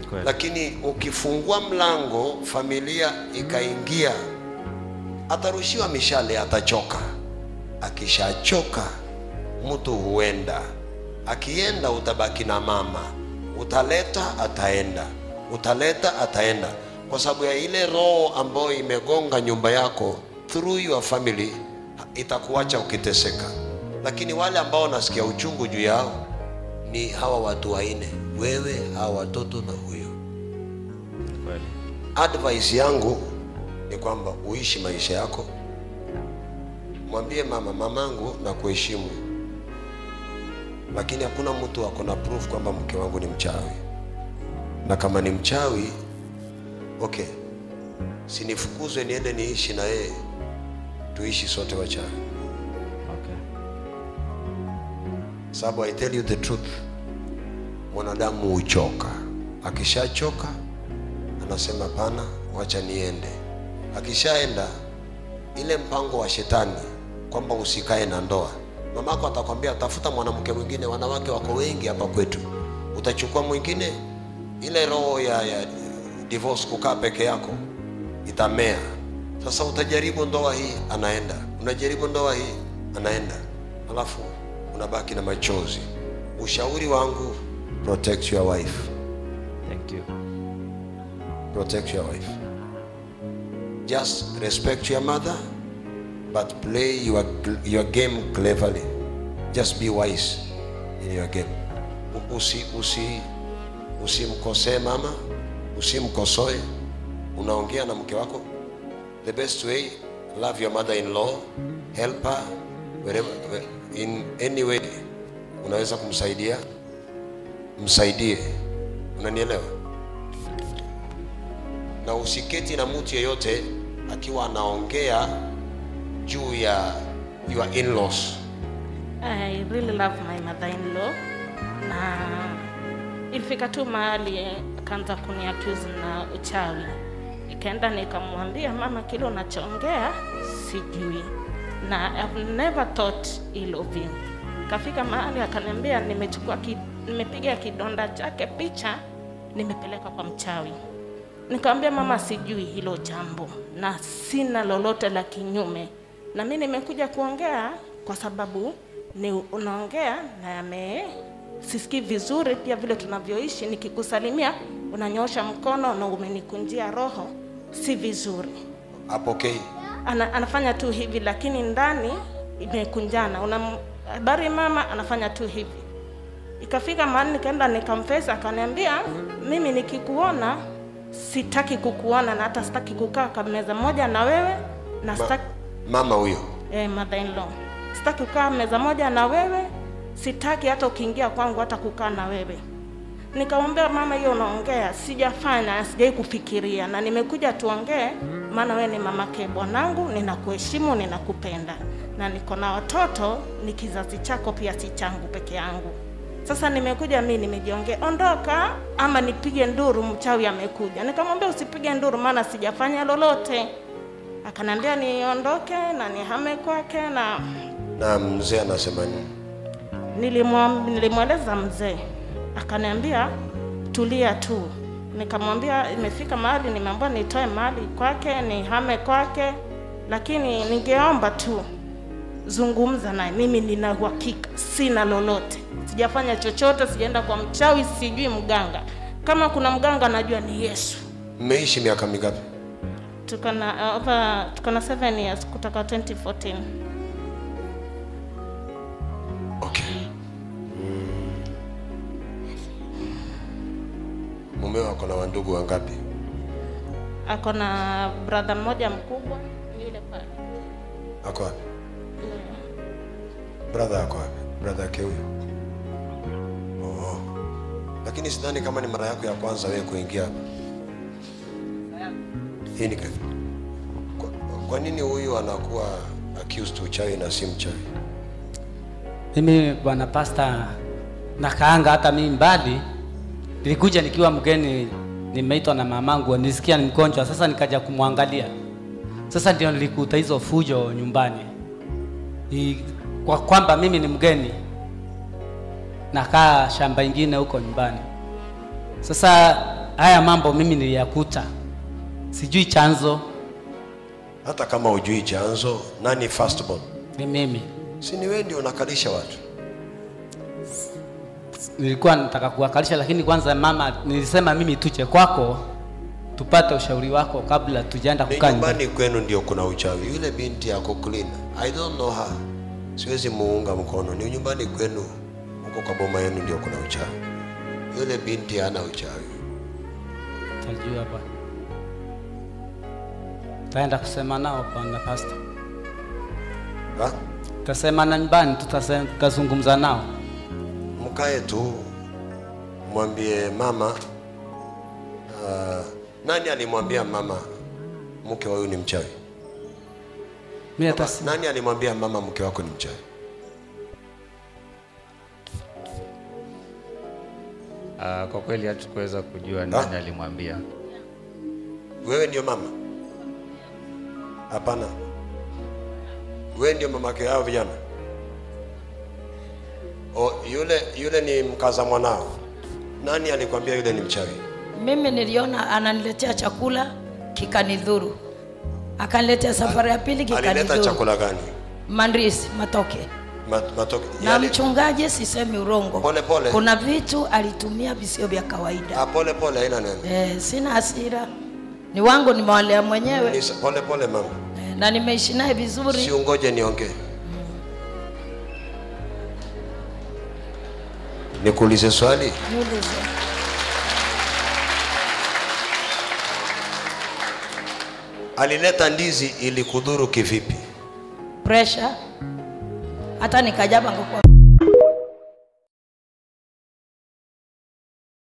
Kweli. lakini ukifungua mlango familia ikaingia atarushiwa mishale atachoka akishachoka mtu huenda akienda utabaki na mama utaleta ataenda utaleta ataenda kwa sababu ya ile roho ambayo imegonga nyumba yako through your family itakuacha ukiteseka lakini wale ambao nasikia uchungu juu yao ni hawa watu waine wewe hawa watoto na huyo Kweli. advice yangu ni kwamba uishi maisha yako mwambie mama mamangu na kuheshimu lakini hakuna mtu ako na proof kwamba mke wangu ni mchawi na kama ni mchawi okay sinifukuzwe niende niishi na yeye tuishi sote wachawi Okay. sababu I tell you the truth, mwanadamu huchoka. Akishachoka anasema pana, wacha niende. Akishaenda ile mpango wa shetani kwamba usikae na ndoa, mamako atakwambia tafuta mwanamke mwingine, wanawake wako wengi hapa kwetu, utachukua mwingine. Ile roho ya, ya divorce, kukaa peke yako itamea. Sasa utajaribu ndoa hii, anaenda, unajaribu ndoa hii, anaenda, alafu unabaki na machozi. Ushauri wangu, protect your wife, Thank you. protect your wife. Just respect your mother, but play your, your game cleverly. Just be wise in your game. U- Usi, usi, usimkosee mama, usimkosoe. Unaongea na mke wako, the best way, love your mother-in-law, help her wherever, in any way unaweza kumsaidia, msaidie. Unanielewa? na usiketi na mtu yeyote akiwa anaongea juu ya your in-laws. I really love my mother-in-law na ilifika tu mahali akaanza kuniaccuse na uchawi. Ikaenda nikamwambia mama, kile unachoongea sijui na I've never thought ill of you. Kafika mahali akaniambia nimechukua ki, nimepiga kidonda chake picha nimepeleka kwa mchawi. Nikamwambia mama, sijui hilo jambo na sina lolote la kinyume, na mimi nimekuja kuongea kwa sababu ni unaongea na yame sisikii vizuri, pia vile tunavyoishi. Nikikusalimia unanyosha mkono na umenikunjia roho, si vizuri. Apokei. Ana, anafanya tu hivi, lakini ndani imekunjana. Una habari mama, anafanya tu hivi. Ikafika mahali nikaenda nikamfesa, akaniambia mimi nikikuona sitaki kukuona na hata sitaki kukaa kwa meza moja na wewe na Ma, sitaki mama huyo eh, mother in law, sitaki kukaa meza moja na wewe, sitaki hata ukiingia kwangu hata kukaa na wewe. Nikamwambia mama, hiyo unaongea sijafanya, sijai kufikiria, na nimekuja tuongee, maana wewe ni mamake bwanangu, ninakuheshimu, ninakupenda na niko na watoto, ni kizazi chako pia, si changu peke yangu. Sasa nimekuja mimi nimejiongea, ondoka ama nipige nduru, mchawi amekuja. Nikamwambia usipige nduru, maana sijafanya lolote. Akaniambia niondoke na nihame kwake, na na mzee anasema nini? nilimwam- nilimweleza mzee, akaniambia tulia tu. Nikamwambia imefika mahali nimeambiwa nitoe mali kwake nihame kwake, lakini ningeomba tu zungumza naye. Mimi nina uhakika, sina lolote, sijafanya chochote, sijaenda kwa mchawi, sijui mganga. Kama kuna mganga najua ni Yesu. Mmeishi miaka mingapi? Tuko na uh, over tuko na 7 years kutoka 2014. Okay. Mm. Mumeo ako na wandugu wangapi? Ako na brother mmoja mkubwa yule pale. Ako wapi? Brother ako wapi? Brother yake huyo? Oh. Lakini sidhani kama ni mara yako ya kwanza wewe kuingia hapa. Hii ni kwa, kwa nini huyu anakuwa accused uchawi na si mchawi? Mimi bwana pasta, nakaanga hata mimi mbali. Nilikuja nikiwa mgeni, nimeitwa na mamangu, nisikia ni mgonjwa, sasa nikaja kumwangalia. Sasa ndio nilikuta hizo fujo nyumbani, Ni kwa kwamba mimi ni mgeni, nakaa shamba ingine huko nyumbani. Sasa haya mambo mimi niliyakuta, sijui chanzo hata kama hujui chanzo nani firstborn ni mimi. si ni wewe ndio unakalisha watu Nilikuwa nataka kuwakalisha, lakini kwanza mama, nilisema mimi tuje kwako tupate ushauri wako kabla tujaenda ni kukaa nyumbani. nyumbani kwenu ndio kuna uchawi yule binti yako clean i don't know her siwezi muunga mkono ni nyumbani kwenu huko kwa boma yenu ndio kuna uchawi yule binti hana uchawi Tajua bwana, taenda kusema nao bwana pastor, ha? tutasema na nyumbani, tutase- tutazungumza nao. mkae tu mwambie mama uh, nani alimwambia mama mke wa huyu ni mchawi Mimi hata si- nani alimwambia mama mke wako ni mchawi Uh, kwa kweli hatukuweza kujua nani alimwambia. wewe ndio mama hapana wewe ndio mamake hao vijana o, yule yule ni mkaza mwanao nani alikwambia yule ni mchawi Mimi niliona ananiletea chakula kikanidhuru, akaniletea safari ya pili alileta kikanidhuru. chakula gani Mandrisi matoke Ma- matoke na yale- mchungaji, sisemi urongo, Pole, pole. kuna vitu alitumia visio vya kawaida. Ah, pole pole haina neno Eh, sina hasira, ni wangu, nimewalea mwenyewe Ni sa- pole pole mama eh, na nimeishi naye vizuri. si ungoje niongee nikuulize swali Niulize. alileta ndizi ili kudhuru kivipi pressure hata nikajaba ngekuwa